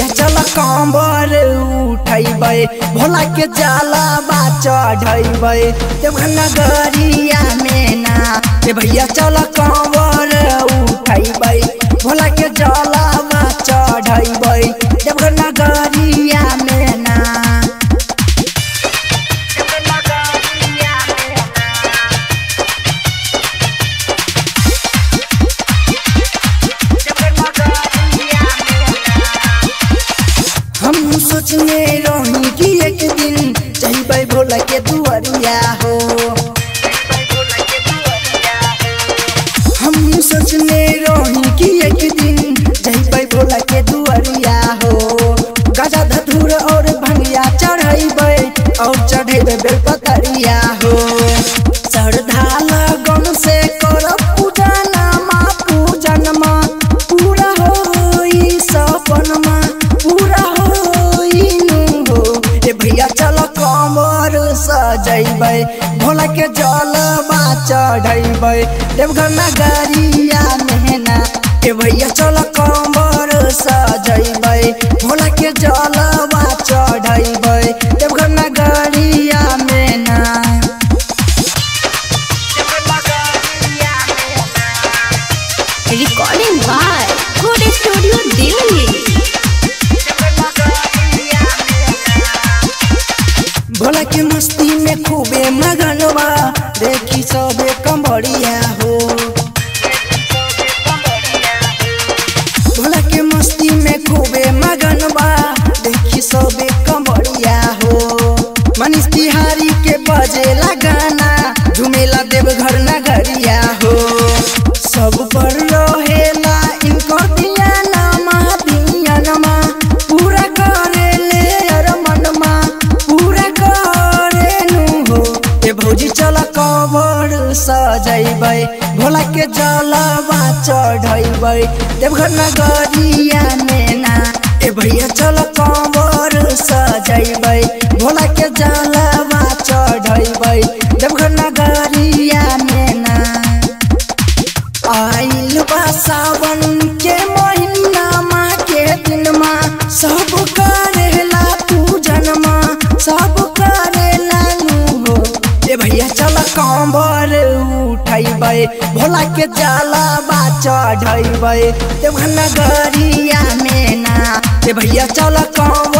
भैया चल कंबर उठैबै भोला के जाला बा चढ़ैबै देवघर नगरिया में ना ए भैया चल कंबर उठैबै भोला के जाला बा चढ़ैबै देवघर नगरिया में ना हम सोचने रही कि एक दिन जइबै भोला के दुआरिया हो हम सोचने रही कि एक दिन जइबै भोला के दुआरिया हो गजा धतूर और भंगिया चढ़ैबै और चढ़ैबै बेलपतरिया हो श्रद्धा लगन से करब पूजनमा पूजनमा पूरा होई सपनमा पूरा होई नु हो ए भैया चल कमर सजैबै भोला के जलवा चढ़ैबै देवघर नगरिया मेहना ए भैया चल कमर सजैबै भोला के जलवा चढ़ैबै देवघर नगरिया मेहना Recording by Good Studio Delhi. Bhola के मस्ती में खूबे मगनवा देखी सबे कंबड़िया हो भोला के मस्ती में खूबे मगनवा देखी सबे कंबड़िया हो मनीष तिहारी के बजेला गाना झुमेला देवघर नगरिया हो सब पर रहेला इनको दियानमा दियानमा पूरा करे ले अर मनमा पूरा करे नु हो ए भौजी चल कबर सजैबै भोला के जलवा चढ़ैबै देवघर नगरिया में ना ए भैया चल कबर सजैबै भोला के जलवा चढ़ैबै देवघर नगरिया में ना आइल बा सावन के महीना माँ के दिन माँ सब करेला पूजनमा सब करेला नु हो ए भैया चल कंबर उठैबै भोला के जलवा चढ़ैबै देवघर नगरिया में ना ए भैया चल कंबर